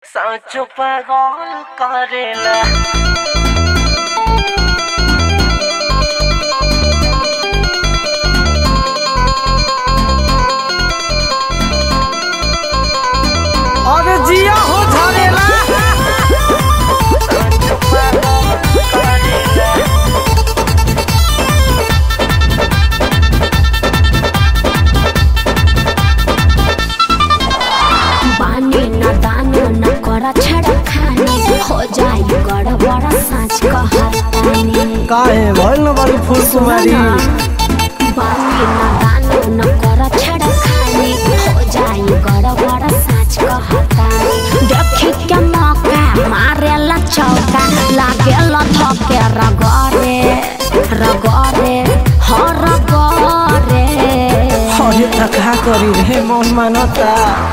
सांचो पागल करेला अरे जिया हो झरेला सांचो पागल करेला बानी न दानो न कर छड़ खाने हो जाई गड़बड़ साँच कहतानी काहे भइल न बारी फूल कुमारी बानी न दानो न कर छड़ खाने हो जाई गड़बड़ साँच कहतानी देखी के मौका मारेला चौका लागेला धके रगरे रगरे हो रगरे हरे तका करी रे मन मानता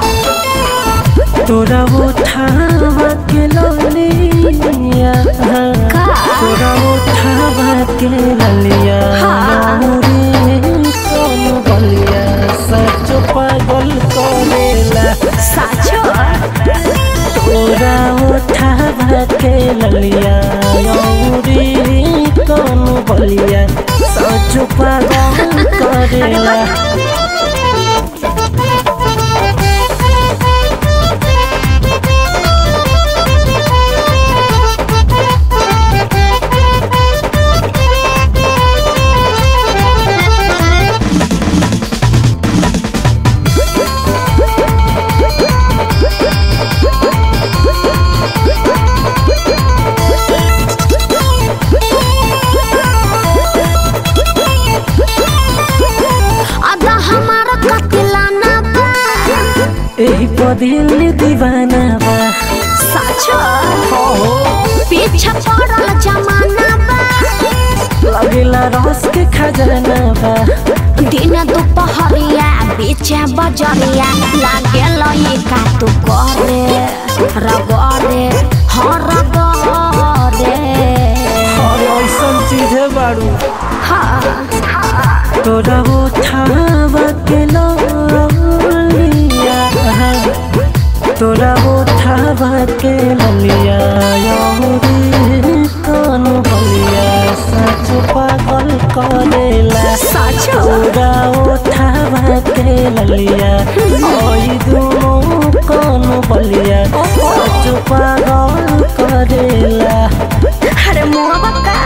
तोरा उठावा के ललिया का? तोरा उठावा के ललिया हाँ। रे सोन बलिया सच पागल करेला साचो तोरा उठावा के ललिया रे कौन बलिया सच पागल करेला अदा हमारा कतिलाना बा एही पदिल दीवाना बा साचो पीछे पड़ल जमाना बा लगेला रस के खजाना बा दिन दोपहरिया बीचे बजरिया लागे लई का तू करे रगरे हो रगरे और ऐसन चीज है बारू हाँ तोरा उठावा के ललिया तोरा उठावा के ललिया यौरी कौन बलिया सच पागल करेला साचो तोरा उठावा के ललिया ओई दुनो कौन बलिया सच पागल करेला अरे मुआ बक्का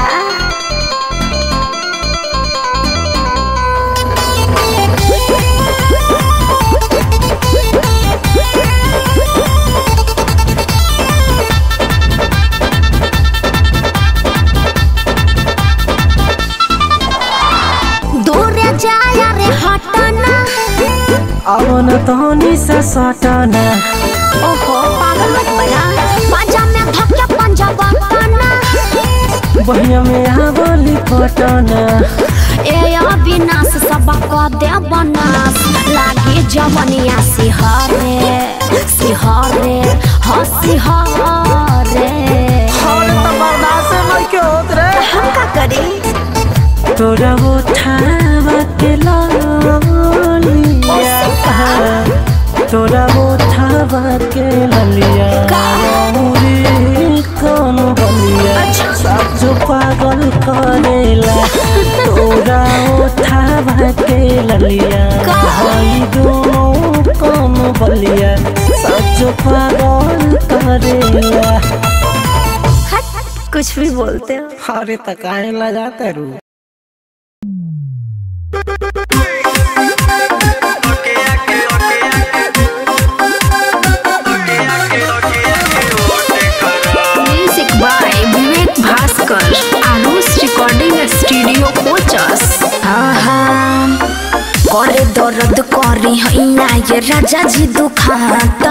दूरे जाया रे हटना अब न तहनी से सटना ओहो पागल मत बना पंजा में धक्के पंजा बना बहिया में आवली पटना ए अविनाश सब क दे बनास लागे जवनिया सिहरे सिहरे ह सिहरे हम का करी तोरा उठावा के ललिया तोरा उठावा के ललिया रे कौन बलिया सब पागल करेला तोरा उठावा के ललिया भाई दोनों कौन बलिया सच पागल करेला कुछ भी बोलते हो अरे तकाए लगाते रू music by Vivek Bhaskar Aarush recording studio कोचस करे दर्द करी हैया ये राजा जी दुखाता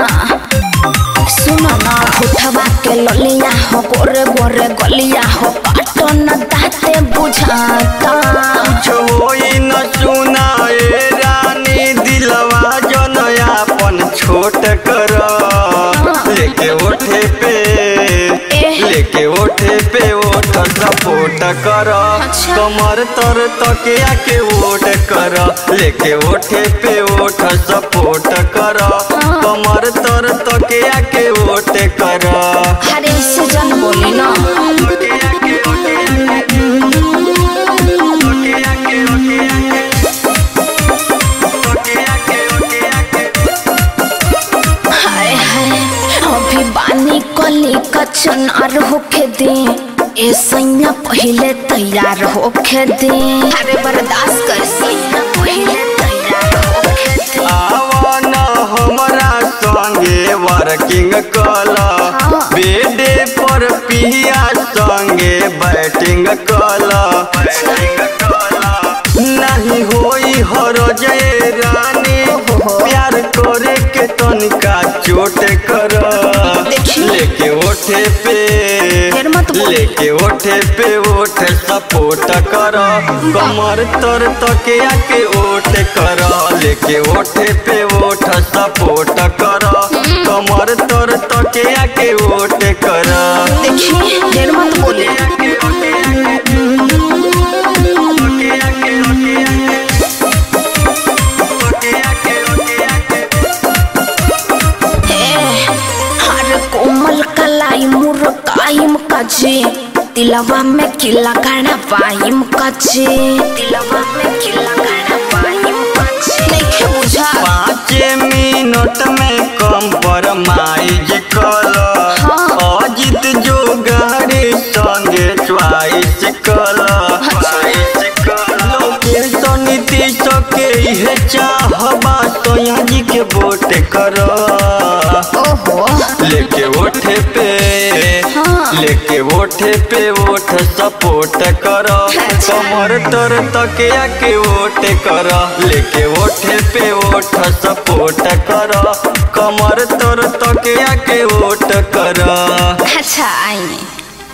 सुनो ना उठवा के ललिया हो गोरे गोरे गलिया हो काटो न दाते बुझाता होई न सुनाए रानी दिलवा जनयापन छोट कर लेके ओठे पे लेके ओठे पे ओठ सपोर्ट कर अच्छा। कमर तर तकिया के ओट कर लेके ओठे पे ओठ सपोर्ट कर कमर तर तकिया के ओटे कर अरे इससे जन बोली ना हाय हाय अभी बानी कली कचन और होके दे ए सैया पहले तैयार होके दे अरे बर्दाश्त कर सैया पहले तैयार होके दे आवन हमरा संगे वर्किंग कल बेडे पर पिया संगे बैटिंग कल नहीं होई हर जय रानी प्यार करे के तनिका चोट कर लेके ओठे पे फिर मत बोल। लेके ओठे पे ओठ सपोर्ट कर कमर तर तकिया के ओठ कर लेके ओठे पे ओठ सपोर्ट कर कमर तर तकिया के ओठ कर देखिए देर मत बोले हर कोमल कलाई मुरकाइम कजे दिलवा में किला गाना पाइम कजे दिलवा में किला गाना पाइम कजे देखे बुझा पाँच मिनट में कम्प्रोमाइज कर अजित जो गाड़ी संगे च्वाइस कर लोकेशन नीतीश के इहे चाहबा तो यहाँ जी के वोट कर ओहो लेके ओठे पे लेके ओठे पे ओठ सपोर्ट कर कमर तर तकिया के ओट कर लेके ओठे पे ओठ सपोर्ट कर कमर तर तकिया के ओट कर अच्छा आइए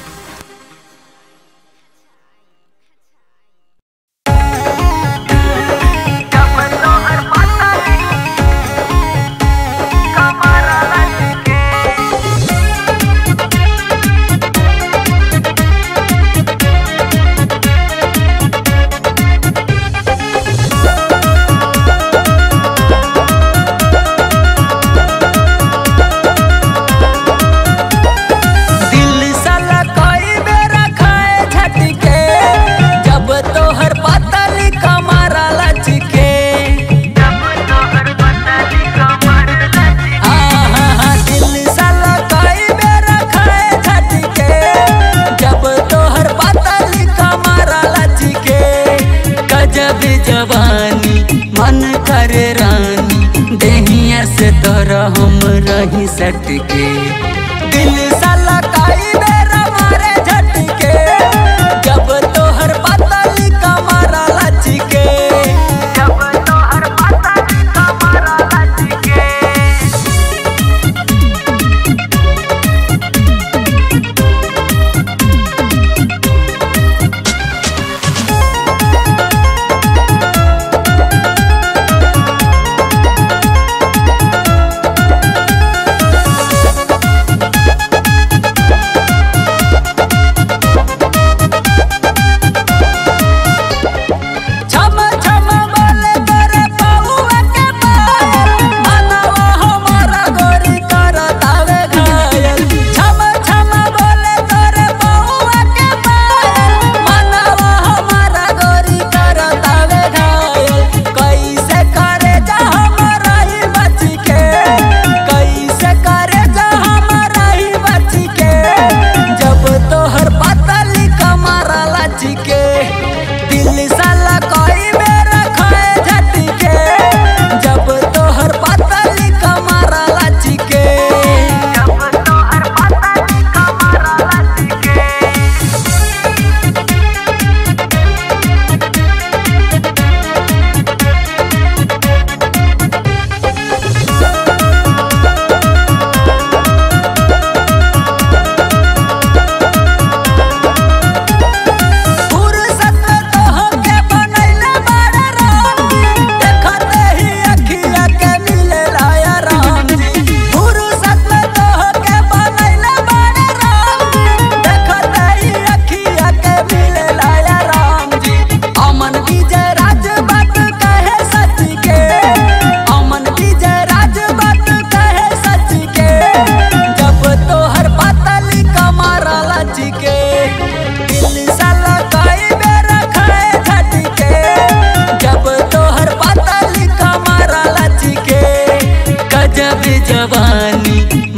दिल साला कई बेरा खाए झटके जब तोहर पतली कमरा लचके हाँ, हाँ, हाँ, दिल साला कई बेरा खाए झटके जब तोहर पतली कमरा लचके गजब जवानी मन करे रानी देहिया से तोरा हम रही सटके दिल साला काई बेरा मारे झटके जब तोहर पतली कमरा लचके जब तोहर पतली कमरा लचके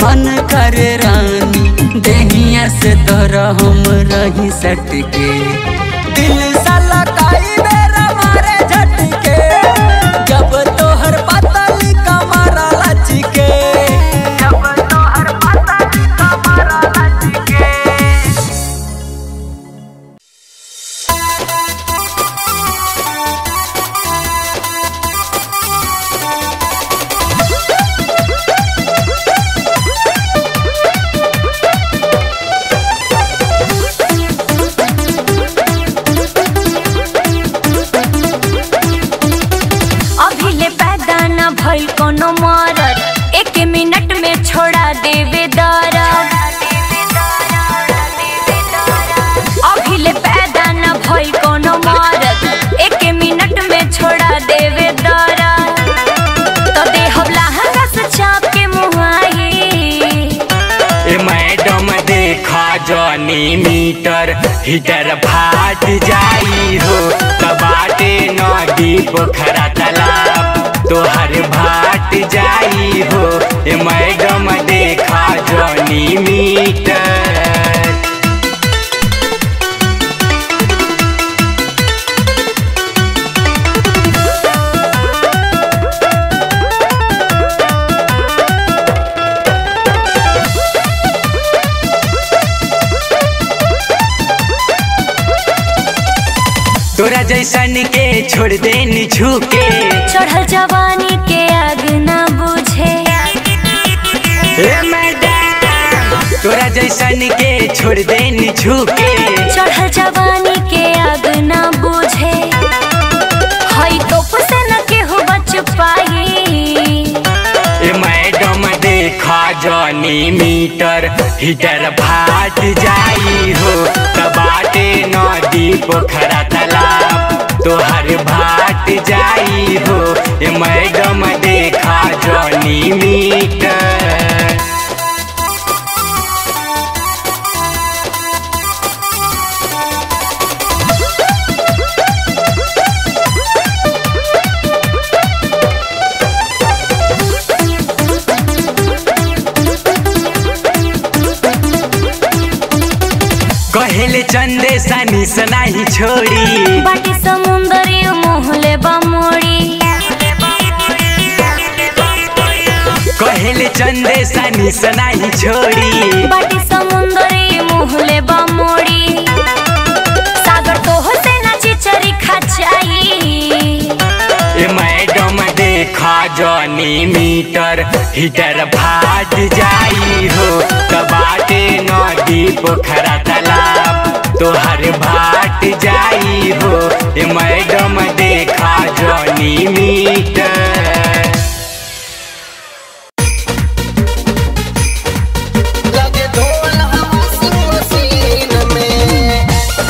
मन करे रानी देहिया से तोरा हम रही सटके दिल साला काई बेरा मारे झटके जब तोहर पतली कमरा लचके जब तोहर पतली कमरा लचके अभी ले पैदा न भइल कोनो मरद एक मिनट में छोड़ा देवे दरद अभी ले पैदा न भइल कोनो मरद एक मिनट में छोड़ा देवे दरद तो देहब लहंगा से चाप के मुहाई ए मैडम देखा जनी मीटर हीटर फाट जाई हो कबाटे नदी पोखरा तालाब तोहर भाट जाई हो ए मैडम देखा जनी मीटर तोरा जैसन के छोड़ दे झुके चढ़ल जवानी के आग न बुझे ए मैडम तोरा जैसन के छोड़ दे झुके चढ़ल जवानी के आग न बुझे हई तोप से न केहू बच पाई ए मैडम देखा जनी मीटर हीटर फाट जाई हो कबाटे नदी पोखरा तालाब तोहर भाट जाई हो ए मैडम देखा जनी मीटर कहेले चंदे सनी सनाही छोड़ी बाटी समुंदरी मोहले बमोड़ी कहेले चंदे सनी सनाही छोड़ी बाटी समुंदरी मोहले बमोड़ी सागर तोह से न चिचरी खचाई ए मैडम देखा जनी मीटर हीटर फाट जाई हो कबाटे नदी पोखरा तालाब तोहर भाट जाई हो ए मैडम देखा जनी मीटर लगे ढोल हवासी मशीन में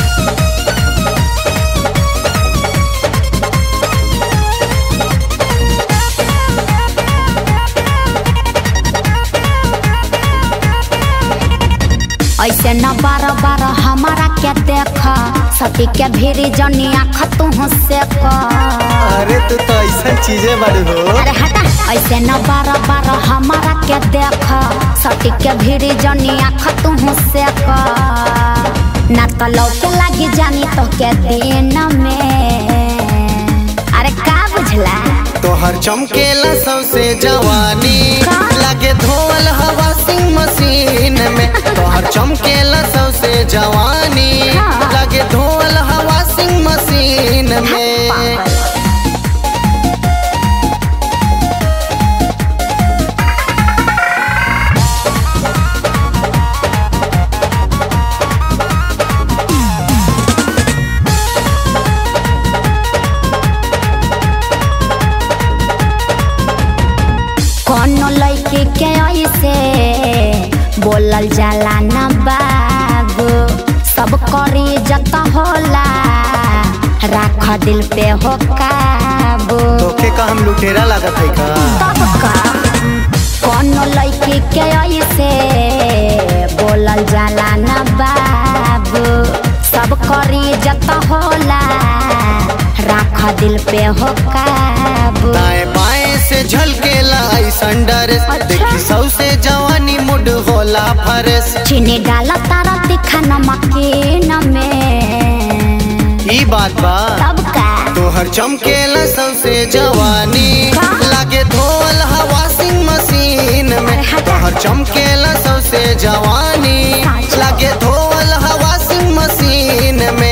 ऐसे न बार बार हमारा क्या देख सती के भीरी जनी आँख तू से अरे तू तो ऐसा चीजें बड़ी हो अरे हटा ऐसे न बार बार हमारा के देख सटी के भीड़ी जनी आँख तू से ना तो लौके लागी जानी तो के दिन में अरे का बुझला तोहर चमकेला सबसे जवानी लगे धोल हवा सिंह मशीन में तोहर चमकेला सबसे जवानी हाँ। लगे धोल हवा सिंह मशीन में पागल। कोनो लड़की के ऐसे बोलल जाला न बाबू सब करी जत होला राख दिल पे हो काबू तोके का हम लुटेरा लागत है का तब का कोनो लड़की के ऐसे बोलल जाला न बाबू सब करी जत होला राख दिल पे हो काबू दाएं बाएं से झलकेला ऐसन डर देखी सौ से जवानी मूड होला फरेश चीनी डाला तारा तीखा नमकीन में ई बात बा तब का तोहर चमकेला सौसे जवानी का? लागे धोल हवा सिंह मशीन में अरे हटा। तोहर चमकेला सौसे जवानी साच। लागे धोल हवा सिंह मशीन में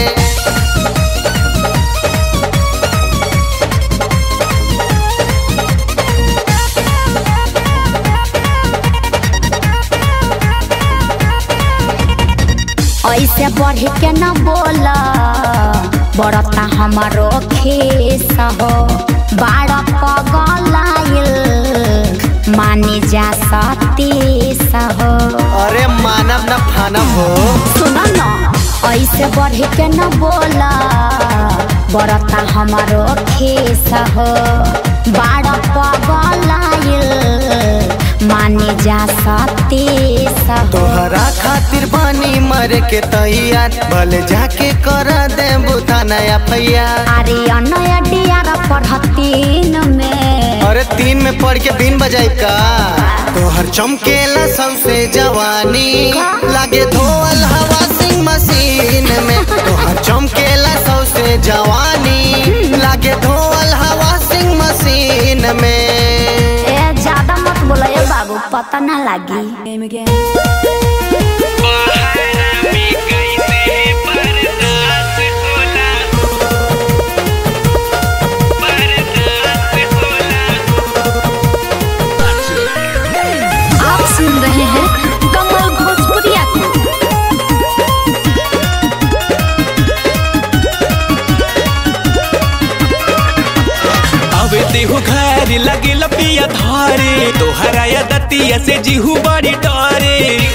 ऐसे बढ़ के न बोला बड़ता हमारो खेस हो बाड़ पगलाइल मानी जा सतीस हो अरे मानव न फानव हो सुनो न ऐसे बढ़ के न बोला बड़ता हमारो खेस हो बाड़ पगलाइल मानी जा सतीस हो तोहरा खातिर बानी मरे के तैयार भले जाके कर दे बुता नया भैया आर्यन डियार पढ़तीन में अरे तीन में पढ़ के बीन बजाई का तोहर चमकेला सौसे जवानी लागे धोल हवा सिंह मशीन में तोहर चमकेला सौसे जवानी लागे धोल हवा सिंह मशीन में ए ज्यादा मत बोलो ये बाबू पता ना लगी आप सुन रहे हैं कमल भोजपुरिया को अब देहो घर लगे लपिया धारे तोहरा या दतिया से जीहू बड़ी डरे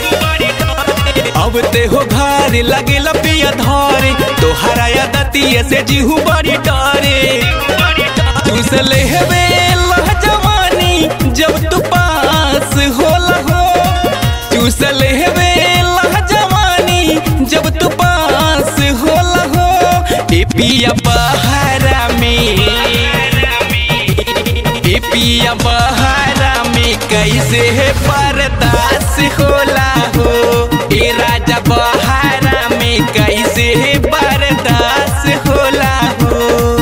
अब देहो घर लगे लपिया धारे तोहरा या दतिया से जीहू बड़ी डरे चूस ले हवे लह जवानी जब तू पास होला हो चूस ले हवे लह जवानी जब तू पास होला हो ए पिया बहारा में ए पिया बहारा में कैसे है बर्दाश्त होला हो ए राजा बहारा में कैसे है बर्दाश्त होला हो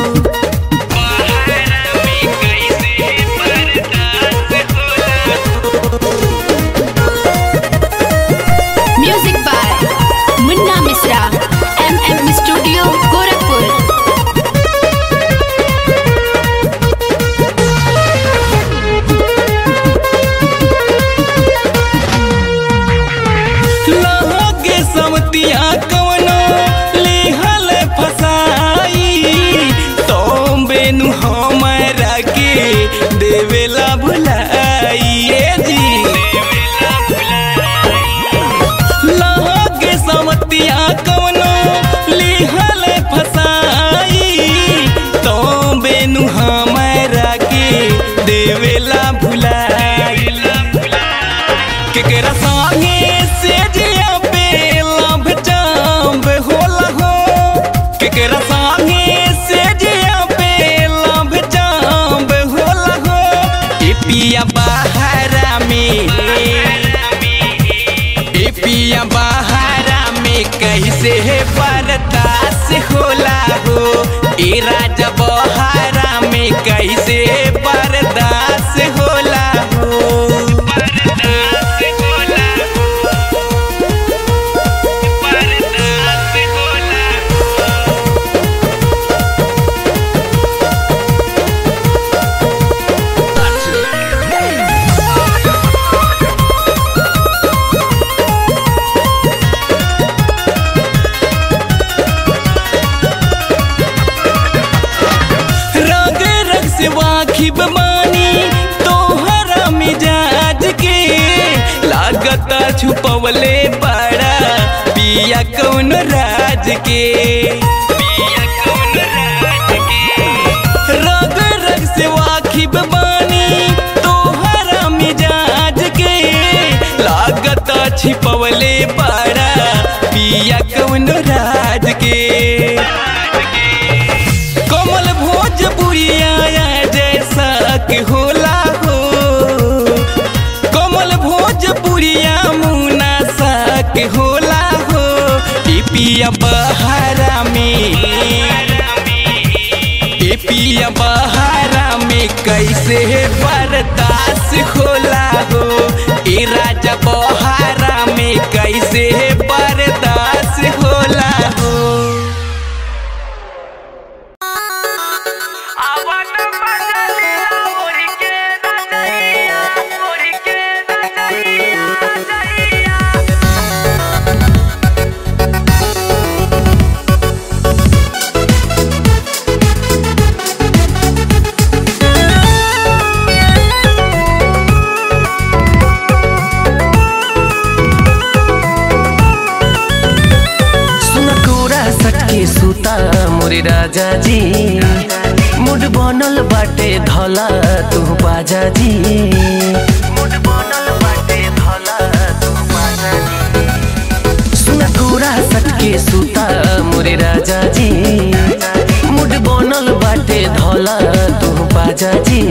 बहारा में कैसे है बर्दाश्त होला हो music by Munna Mishra M M studio Gorakhpur लहोगे समतिया कवनो लिहल फसाई तो बेनु हमरा के देवेला भुलाई ए जी लहोगे समतिया कवनो लिहल फसाई तो बेनु हमरा के देवेला भुलाई केकरा संगे से जिया पे लाभ जाम होला हो केकरा संगे से जिया पे लाभ जाम होला हो ए पिया बहारा में ए पिया बहारा में कैसे है बर्दाश्त होला हो ए राजा बहारा में कैसे बर्दाश्त होला हो बर्दाश्त होला हो बर्दाश्त होला हो रंग रंग से वाकिफ बानी तोहरा मिजाज के लागता छुपवले बड़ा पिया कौन राज के पिया कौन राज के रंग रंग से वाकिफ बानी तोहरा मिजाज के लागता छिपवले बड़ा पिया कौन राज के कमल भोजपुरिया जैसा के होला हो कमल भोजपुर भोजपुरिया मुना सक होला हो ए पिया बहारा में ए पिया बहारा में कैसे बर्दाश्त होला हो ए राजा बहारा में कैसे बर्दाश्त होला हो सुनकोरा सटके सुता मोरे राजा जी मुड बनल बाटे धला तू बाजा जी मुड बनल बाटे धला तू बाजा जी सुनकोरा सटके सुता मोरे राजा जी मुड बनल बाटे धला तू बाजा जी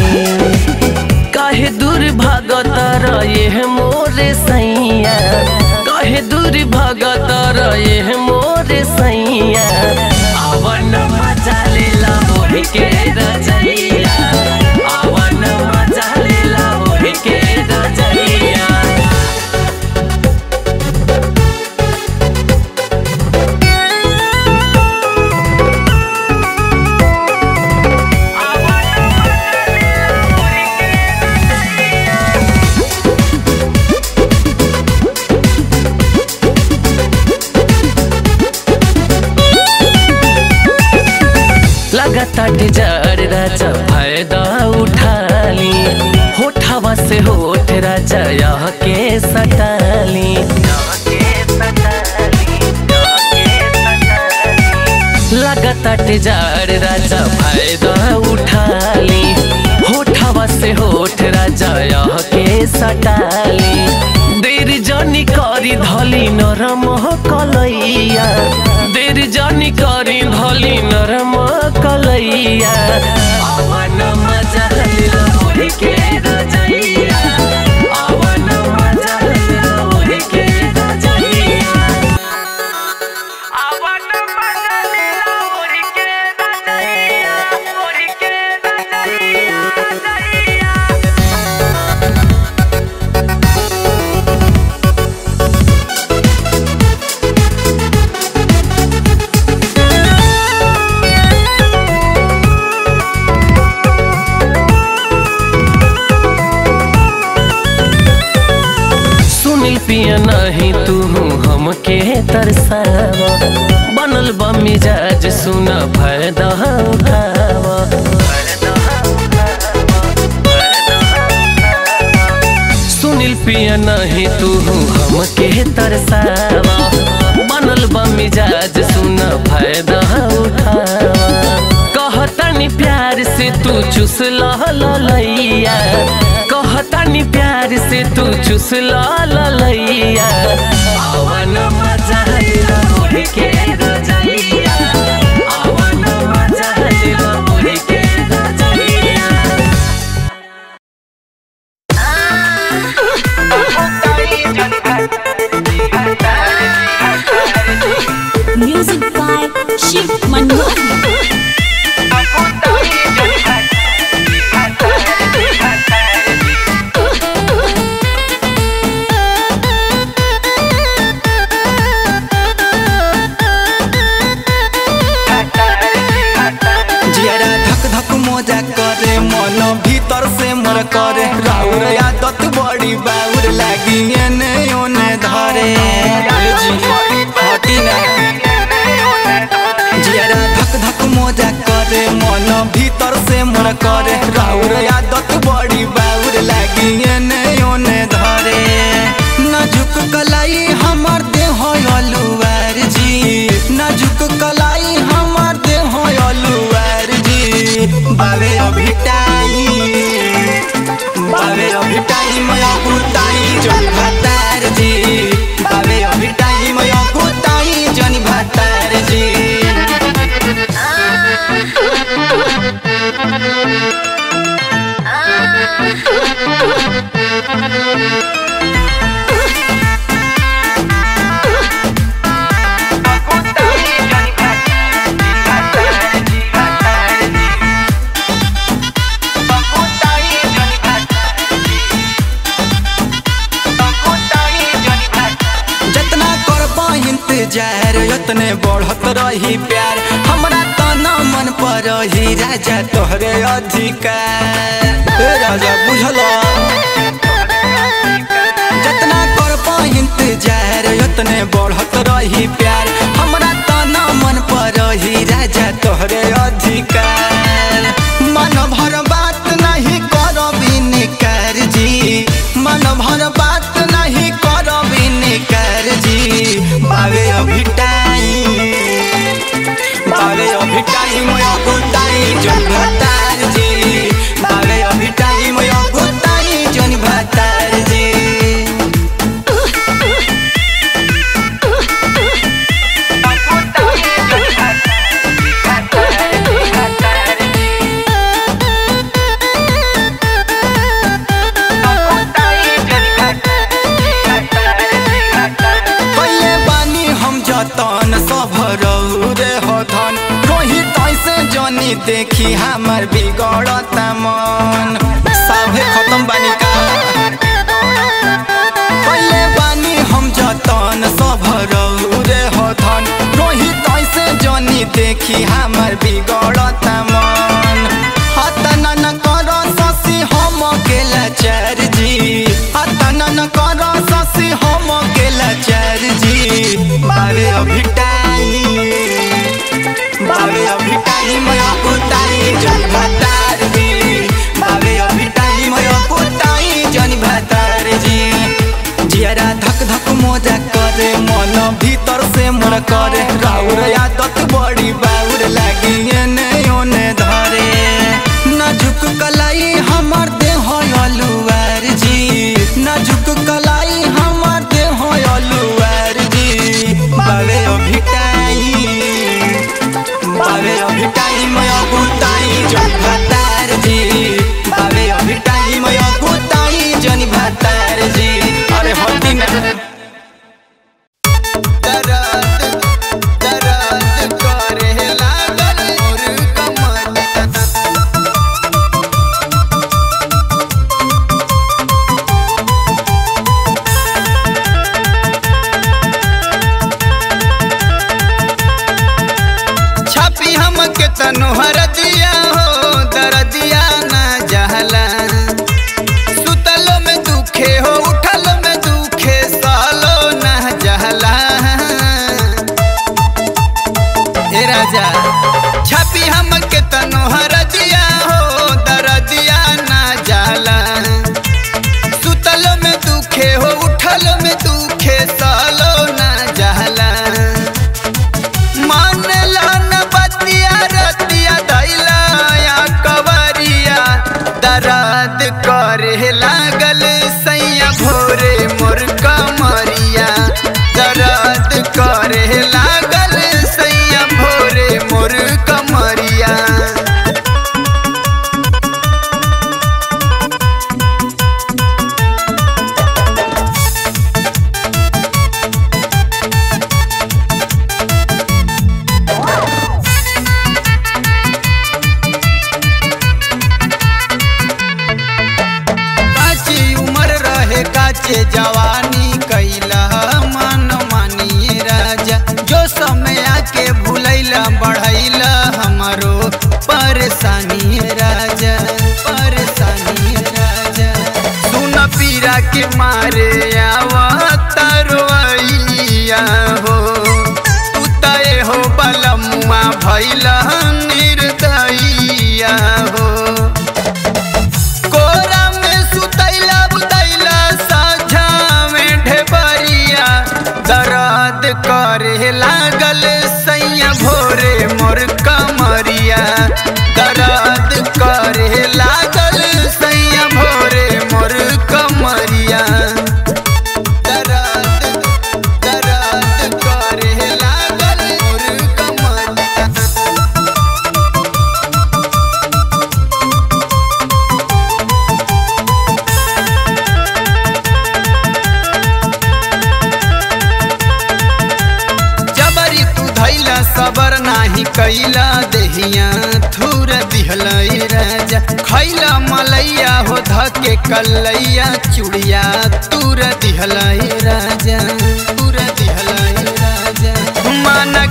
काहे दूर भागत रहे मोरे सैया काहे दूर भागत रहे मोरे सैया आवन मजा लेला मोहे के रजैया आवन मजा लेला मोहे के रजैया लगातार जार राजा फायदा उठाली होठवा से होठ राजा यह के सटाली लगातार जार राजा फायदा उठाली होठवा से होठ राजा यह के सटाली देर जनी करी धली नरम कलैया देर जनी करी धली नरम कलैया अवन मजा लिला मोहि के रजैया अवन मजा लिला मोहि के रजैया सुनील पिया नहीं तू हमके तरसावा बनल बा मिजाज सुन फायदा उठावा सुनील पिया नहीं तू हमके तरसावा बनल बा मिजाज सुन फायदा उठावा कहतनी प्यार से तू चुस लैया कहतनी प्यार से तू चुस लैया अवन मजा लिला मोहि के रजैया अवन मजा लिला मोहि के रजैया Music by Shiv Manohar. जियरा धक धक मोजा करे मन भीतर से मर करे राउर आदत बड़ी बाउर लागी एने ओने धरे ए जी, हटी ना जियरा धक धक मोजा करे मन भीतर से मर करे राउर आदत बड़ी बाउर लागी एने ओने धरे नाजुक कलाई हमर देह अलुआर जी नाजुक कलाई हमर देह अलुआर जी बावे अभी टाइम बावे अभी टाइम अकुताई जन भतार जी बावे अभी टाइम अकुताई जन भतार जी आ उतने बढ़त रही प्यार हमरा तना मन पर रही राजा तोहरे अधिकार ए राजा बुझला जितना कर इंतजार उतने बढ़त रही प्यार हमरा तना मन पर रही राजा तोहरे अधिकार मन भर बात नहीं करबी निकार जी मन भर बात नहीं करबी निकार जी बावे अभी टाइम बावे अभी टाइम अगुताई जन भतार जी बावे अभी टाइम अगुताई जन भतार जी पहिले बानी हम जतन सब रे हथन रोही तैसे जनी देखी हमर बिगड़ता मन सभे खत्म बानी का पहिले बानी हम जतन सब रे हथन रोही तैसे जनी देखी हमर बिगड़ता मन हतन न कर ससी हम गेला चार जी हतन न कर ससी हम गेला चार जी बारे अभी टाइम बारे अभी टाइम अकुताई जन भतार जी बारे अभी टाइम अकुताई जन भतार जी जियारा धक धक मोजा करे मन भीतर से मोर करे राउर आदत बड़ी बाउर लागी एने ओने धरे नाजुक कलाई हमर देह अलुआर जी नाजुक कलाई हमर देह अलुआर जी बावे अभी टाइम बावे अभी टाइम अगुताई जन भतार जी बावे अभी टाइम अगुताई जन भतार जी अरे हल्दी ना दरद दरद करे लागल मोर कमर छापी हम के तनु हरदिया हो दरदिया ना जहला सुतलो में दुखे हो उठलो में दुखे सालो ना जहला ए राजा छापी हम के तनु हरदिया हो दरदिया ना जहला सुतलो में दुखे हो उठलो में दुखे सालो ना जहला मानला न बतिया रतिया दैला या कवरिया दर्द करे लागल सैया भोरे मोर कमरिया दर्द करे लागल सैया भोरे मोर कमरिया काची उम्र रहे काचे जवानी कैला मन मानिए राजा जो समय आके भूलैला बढ़ैला हमारो परेशानी राजा परेशानी राजा सुन पीरा के मारे आवा तरवैया हो उतए हो बलमुआ भैला निर्दयिया हो कोरा में सुतैला बुतैला साझा में ढेबरिया दर्द करे लागल सैया भोरे मोर कमरिया दर्द करे लागल सैया भोरे मोर कमरिया दर्द दर्द करे लागल मोर कमरिया जबरी तू धैला सबर नाही कैला देहिया थूर दिहलई राजा खैला मलैया हो धके कलैया चुड़िया तूर दिहलई राजा तूर दिहलई राजा मन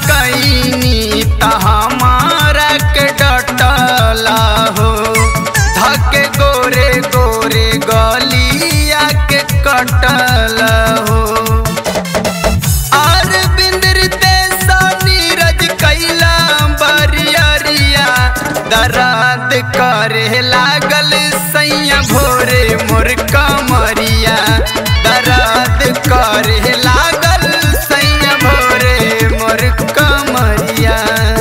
करे लागल सैया भोरे मोर कमरिया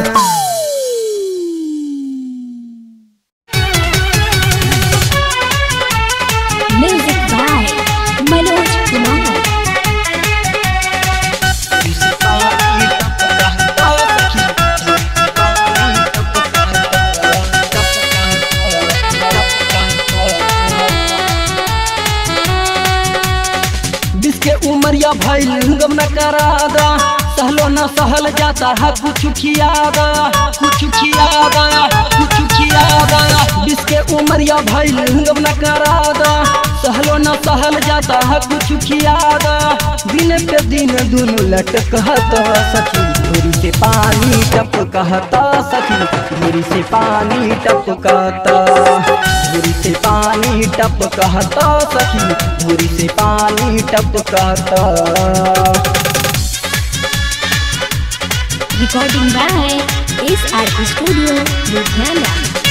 Music by Manoj Kumar. जिसके उमरिया भइल गम न करादा सहलो न सहल जाता है कुछ खियादा कुछ खियादा कुछ खियादा जिसके उमरिया भइल गम न करादा सहलो न सहल जाता है कुछ खियादा दिन पे दिन दुनु लटकता सखी धूरी से पानी टपकता सखी धूरी से पानी टपकता धूरी से पानी टपकता सखी धूरी से पानी टपकता Recording by SRP Studio, Ludhiana.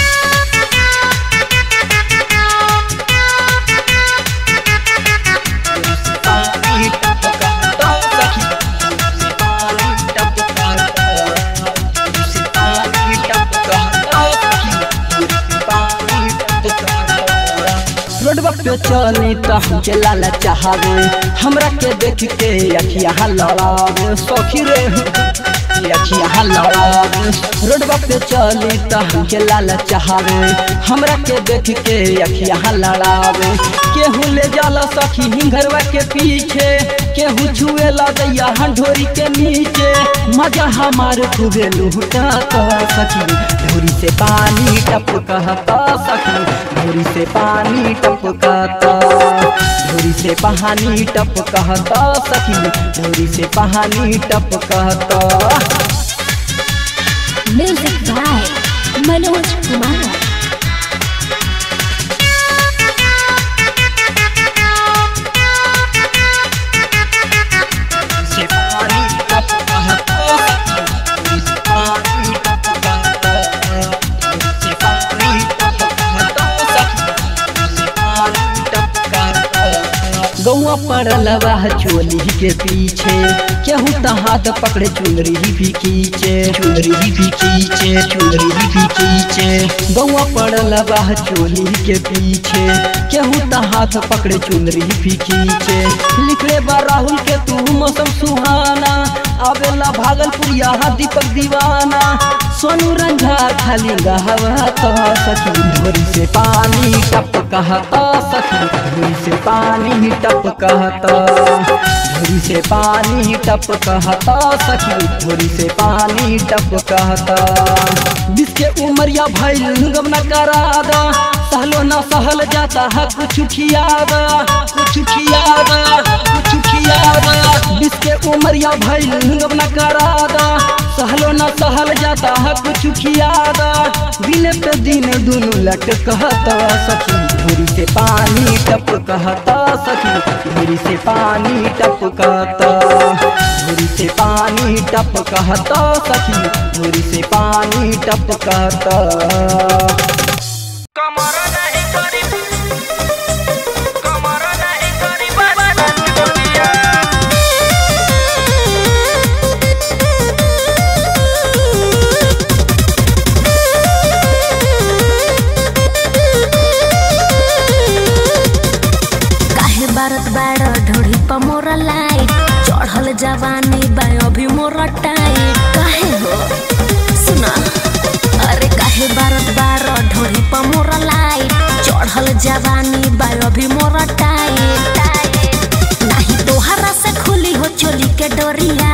पानी टपकता सखी पानी टपकता पानी टपकता सखी पानी टपकता रोडवा पे चली त हम चलाला चाहवे हमरा के देख के अखिया लड़ावे सखी रे अखिया लड़ावे रोडवा पे चली त हम चलाला चाहवे हमरा के देख के अखिया लड़ावे केहू ले जाला सखी हिंगरवा के पीछे केहू छुएला दैया हंढोरी के नीचे मजा हमार खूबे लूटा सखी धूरी से पानी टपकता सखी धूरी से पानी टपकता धूरी से पानी टपकता सखी धूरी से पानी टपकता Music by Manoj Kumar. से पानी टपकता सखी धूरी से पानी टपकता धूरी से पानी टपकता सखी धूरी से पानी टपकता गौआ पड़ल बा चोली के पीछे केहू त हाथ पकड़े चुनरी भी खींचे चुनरी भी खींचे चुनरी भी खींचे गौआ पड़ल बा चोली के पीछे केहू त हाथ पकड़े चुनरी भी खींचे लिखले बा राहुल के तू मौसम सुहाना आवेला भागलपुरिया दीपक दीवाना सोनू रंझा खाली गहवा तो सखी धोरी से पानी टप कहता सखी धोरी से पानी टप कहता धोरी से पानी टप कहता सखी धोरी से पानी टप कहता जिसके उमरिया भइल गम न करादा सहलो न सहल जाता है कुछ खियादा कुछ खियादा कुछ खियादा जिसके उमरिया भइल गम न करादा सहलो न सहल जाता है कुछ खियादा दिन पे दिन दुनु लट कहता सखी धूरी से पानी टप कहता सखी धूरी से पानी टप कहता धूरी से पानी टप कहता सखी धूरी से पानी टप कहता कमर नहीं करी कमर नहीं करी बदन दुनिया काहे बारत बाड़ ढोड़ी पर मोरा लाइट चढ़ल जवानी बा अभी मोरा टाइट काहे हो सुना अरे काहे बारत बाड़ ढोड़ी पर मोरा लाइट चढ़ल जवानी बा अभी मोरा टाइट टाइट नहीं तोहरा से खुली हो चोली के डोरिया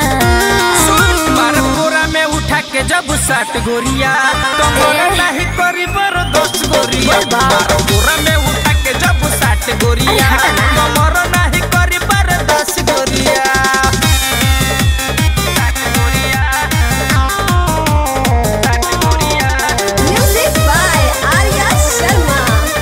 बार बोरा में उठा के जब सात गोरिया कमर नहीं करी बर दस गोरिया बार बोरा में उठा के जब सात गोरिया कमर नहीं करी बर दस गोरिया सात गोरिया सात गोरिया म्यूजिक बाय आर्या शर्मा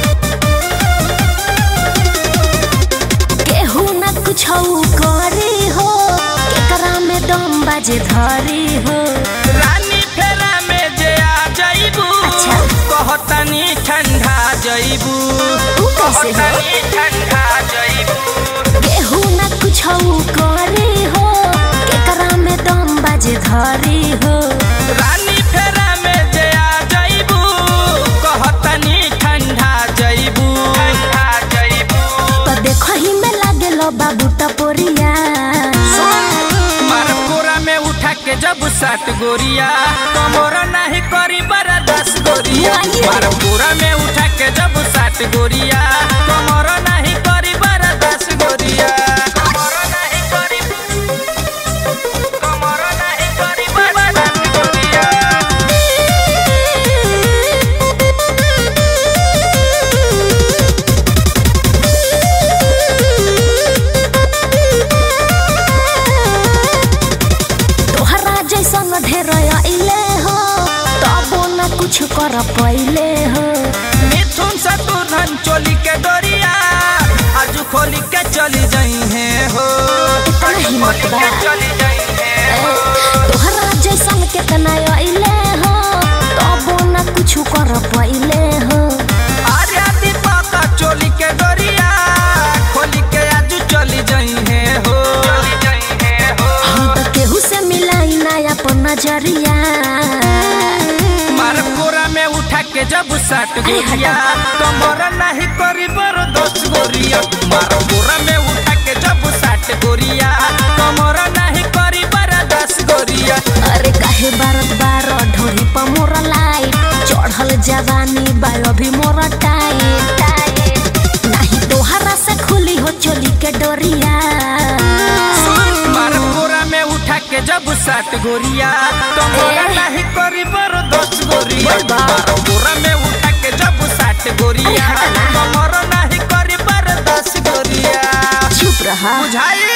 केहू न कुछ करे हो केकरा में दम बाजे धरी हो रानी फेरा में जे आ जाइबू अच्छा। कहतनी ठंडा जाइबू ऊ कैसे हो? कहतनी ठंडा जाइबू केहू न कुछ कुछौ करे हो केकरा में दम बाजे धरी हो रानी फेरा में जे आ जइबू कहतनी ठंडा जइबू ठंडा जइबू तो देखही में लागेल बाबू टपोरिया मार कोरा में उठा के जब सात गोरिया कमोरा नहीं करी बरा दस गोरिया मार कोरा में उठा के जब सात गोरिया कमोरा नहीं करी बरा दस गोरिया कमोरा नहीं करी कमोरा नहीं करी बरा दस गोरिया तोहरा जैसन ढेर अइले हो तबो न कुछ कर पइले हो मिथुन से तू धन चोली के डोरिया आज खोली के चली जाई है हो इतना आज हिम्मत खोली बा। के चली जाई है हो तोहरा जैसन केतना अइले हो तबो न कुछ कर पइले हो आर्या दीपक चोली के डोरिया खोली के आज चली जाई है हो चली जाई है हो हम तो केहू से मिलाई ना अपन नजरिया मार कोरा में उठा के जब सात गोरिया कमर नहीं करी बर दस गोरिया मार कोरा में उठा के जब सात गोरिया कमर नहीं करी बर दस गोरिया अरे काहे बारत बार ढोरी पर मोर लाइट चढ़ल जवानी बायो भी मोर टाइट टाइट नहीं तोहरा से खुली हो चोली के डोरिया मार कोरा में उठा के जब सात गोरिया कमर नहीं करी बर दस गोरिया मार कोरा में उठा के जब सात गोरिया कमर नहीं करी बर दस गोरिया चुप रहा बुझाई